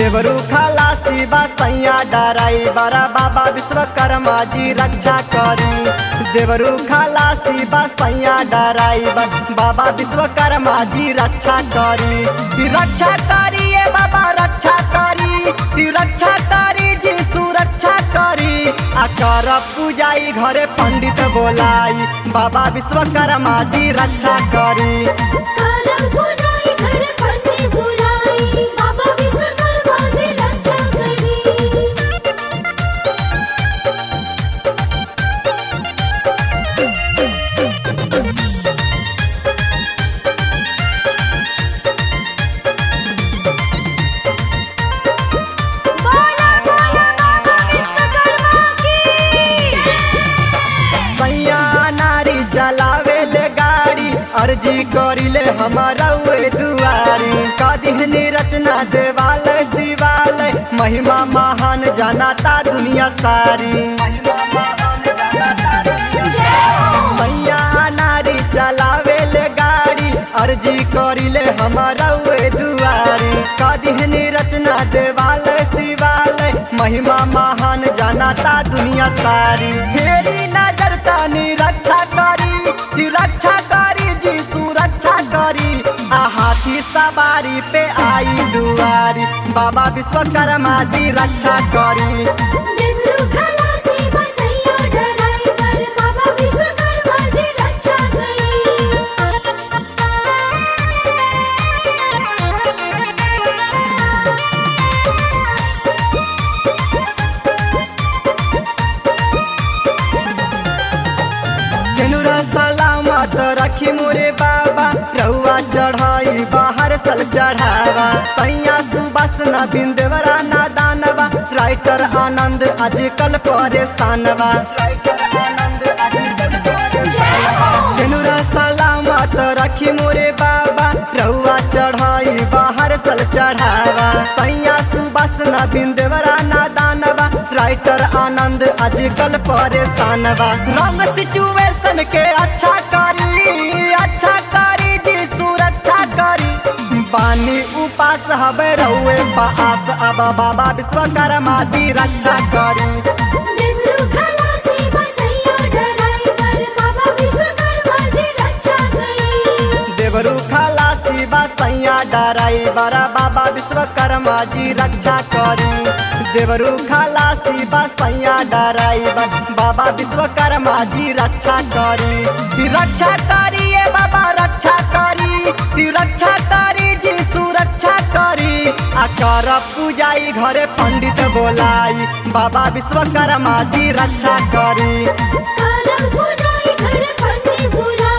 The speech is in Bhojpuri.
देवरू खलासी बा सैया डराई बरा बाबा विश्वकर्मा जी रक्षा करी देवरू खलासी बा सैया डराई बा बाबा विश्वकर्मा जी रक्षा करी ई रक्षा करी ए बाबा रक्षा करी ई रक्षा करी जी सुरक्षा करी आ कर पूजाई घरे पंडित बोलाई बाबा विश्वकर्मा जी रक्षा करी करम पूजाई घर पंडित बुलाई बाबा विश्वकर्मा जी रक्षा करी बोला बोला बाबा विश्वकर्मा की सैया नारी जलावे ले गाड़ी अर्जी करिले हमारा वे दुआरी कदिहनी रचना देवालय शिवालय महिमा महान जनाता दुनिया सारी सैया नारी चलावे ले गाड़ी अर्जी करिले हमारा वे दुआरी कदिहनी रचना देवालय शिवालय महिमा महान जनाता दुनिया सारी हेरी नजर तानी रक्षा करी जी रक्षा करी जी सुरक्षा करी आ हाथी सवारी पे आई दुआरी बाबा विश्वकर्मा जी रक्षा करी देवरू खलासी बसैया ड्राइवर बाबा विश्वकर्मा जी रक्षा सिनुरा सलामत रखी मोरे बाबा रउआ चढ़ाई बाहर सल चढ़ावा सैया सुबस न बिंदवरा ना दानवा राइटर आनंद आजकल परेशानवा सिनुरा सलामत रखी मोरे बाबा रउआ चढ़ाई बाहर सल चढ़ावा सैया सुबस न बिंदवरा ना दानवा राइटर आनंद आजकल परेशानवा रंग सिचुएशन के अच्छा करी अच्छा करी जी सुरक्षा करी पानी उपास हवे रउए पास अब बाबा विश्वकर्मा जी रक्षा करी देवरू खलासी बसैया ड्राइवर बाबा विश्वकर्मा जी रक्षा करी देवरू खलासी बा सैया डराई बरा बाबा विश्वकर्मा जी रक्षा करी देवरू खलासी बा सैया डराई बा बाबा विश्वकर्मा जी रक्षा करी ई रक्षा करी ए बाबा रक्षा करी ई रक्षा करी जी सुरक्षा करी आ कर पूजाई घरे पंडित बोलाई बाबा विश्वकर्मा जी रक्षा करी करम पूजाई घर पंडित बुलाई